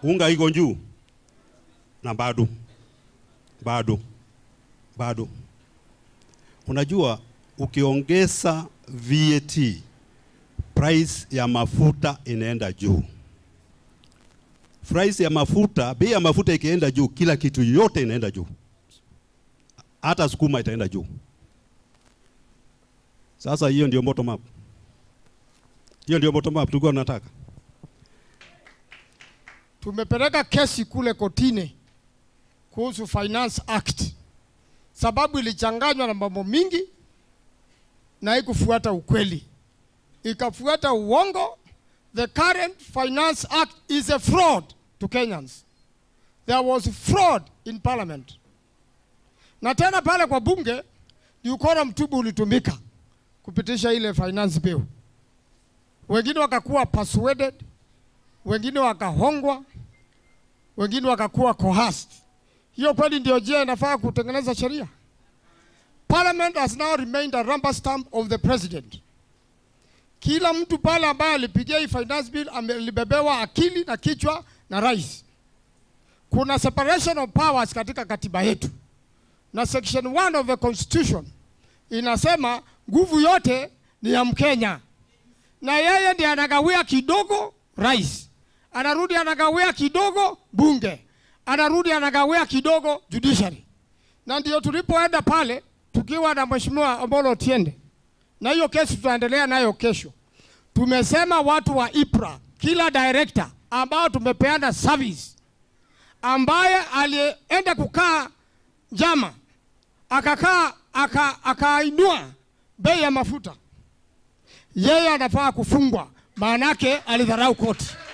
unga iko juu na bado bado bado. Unajua, ukiongeza VAT price ya mafuta inaenda juu. Price ya mafuta, bei ya mafuta ikienda juu, kila kitu yote inaenda juu, hata sukuma itaenda juu. Sasa hiyo ndio bottom up, hiyo ndio bottom up tulikuwa tunataka. Tumepeleka kesi kule kotini kuhusu Finance Act sababu ilichanganywa na mambo mingi na haikufuata ukweli, ikafuata uongo. The current Finance Act is a fraud to Kenyans. There was fraud in parliament, na tena pale kwa bunge ni ukora mtubu ulitumika kupitisha ile finance bill. Wengine wakakuwa persuaded, wengine wakahongwa, wengine wakakuwa coerced. Hiyo kweli ndio njia inafaa kutengeneza sheria? Parliament has now remained a rubber stamp of the president. Kila mtu pale ambaye alipigia hii finance bill amelibebewa akili na kichwa na rais. Kuna separation of powers katika katiba yetu, na section 1 of the constitution inasema nguvu yote ni ya Mkenya, na yeye ndiye anagawia kidogo rais, anarudi anagawia kidogo bunge anarudi anagawia kidogo judiciary, na ndio tulipoenda pale tukiwa na mheshimiwa Omolo Otiende, na hiyo kesi tutaendelea nayo kesho. Tumesema watu wa IPRA, kila director ambao tumepeana service, ambaye alienda kukaa njama akakaa aka, akainua bei ya mafuta, yeye anafaa kufungwa, maanake alidharau koti.